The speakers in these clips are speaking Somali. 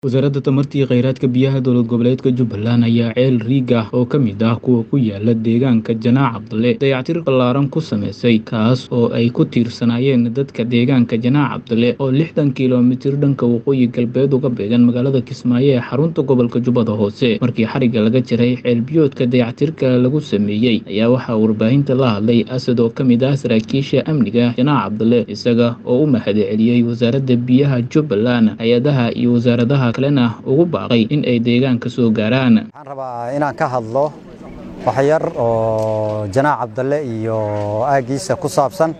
Wasaaradda Tamarta iyo Kheyraadka Biyaha Dowlad Goboleedka Jubbaland ayaa ceel riig ah oo ka mid ah kuwa ku yaala deegaanka Janaac Cabdalle dayactir ballaaran ku samaysay kaas oo ay ku tiirsanaayeen dadka deegaanka Janaac Cabdalle oo lixdan kiiloomitir dhanka waqooyi galbeed uga beegan magaalada Kismaayo ee xarunta gobolka Jubbada Hoose markii xarigga laga jaray ceel biyoodka dayactirka lagu sameeyey ayaa waxaa warbaahinta la hadlay Asad oo ka mid ah saraakiisha amniga Janaac Cabdalle isaga oo u mahadceliyey wasaaradda biyaha Jubbaland hay-adaha iyo wasaaradaha kalena ugu baaqay in ay deegaanka soo gaaraan waxaan rabaa inaan ka hadlo wax yar oo janaac cabdalle iyo aaggiisa ku saabsan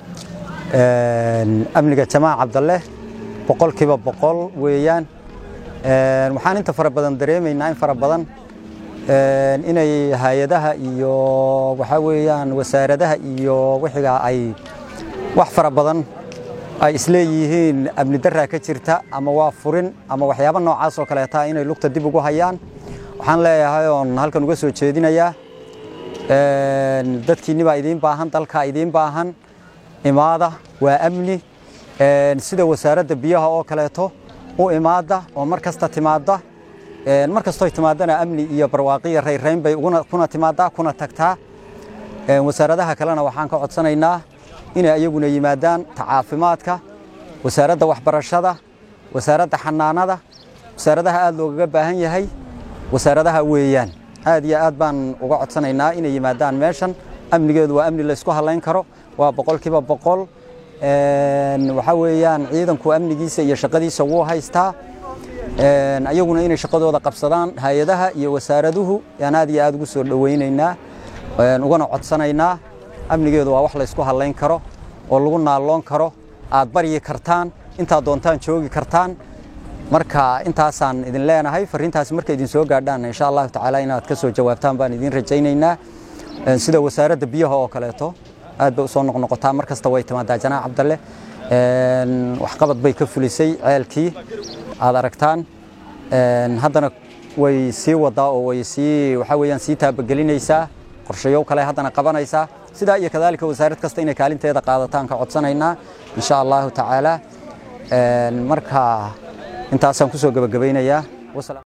amniga jamaac cabdalle boqolkiiba boqol weeyaan waxaan inta fara badan dareemaynaa in fara badan inay hay-adaha iyo waxaa weeyaan wasaaradaha iyo wixiga ay wax fara badan ay isleeyihiin amni daraa ka jirta ama waa furin ama waxyaabo noocaas oo kaleeta inay lugta dib ugu hayaan waxaan leeyahay oon halkan uga soo jeedinayaa dadkiinni baa idiin baahan dalkaa idiin baahan imaada waa amni sida wasaaradda biyaha oo kaleeto u imaada oo mar kasta timaada mar kastoo timaadana amni iyo barwaaqiya rayrayn bay kuna timaadaa kuna tagtaa wasaaradaha kalena waxaan ka codsanaynaa inay ayaguna yimaadaan tacaafimaadka wasaaradda waxbarashada wasaaradda xanaanada wasaaradaha aad loogaga baahan yahay wasaaradaha weeyaan aad iyo aad baan uga codsanaynaa inay yimaadaan meeshan amnigeedu waa amni laysku halayn karo waa boqolkiiba boqol waxaa weeyaan ciidanku amnigiisa iyo shaqadiisa wuu haystaa ayaguna inay shaqadooda qabsadaan hay-adaha iyo wasaaraduhu yaan aad iyo aad ugu soo dhowaynaynaa ugana codsanaynaa amnigeedu waa wax laysku halayn karo oo lagu naalloon karo aad baryi kartaan intaad doontaan joogi kartaan marka intaasaan idin leenahay fariintaasi markay idin soo gaadhaan insha allahu tacaala inaad ka soo jawaabtaan baan idin rajaynaynaa sida wasaaradda biyaha oo kaleeto aad bay usoo noqnoqotaa mar kasta way timaadaa janaac cabdalle waxqabad bay ka fulisay ceelkii aad aragtaan haddana way sii wadaa oo way sii waxaa weeyaan sii taabagelinaysaa qorshayow kale haddana qabanaysaa sidaa iyo kadaalika wasaarad kasta inay kaalinteeda qaadataan ka codsanaynaa insha allahu tacaala marka intaasaan ku soo gebagabaynayaa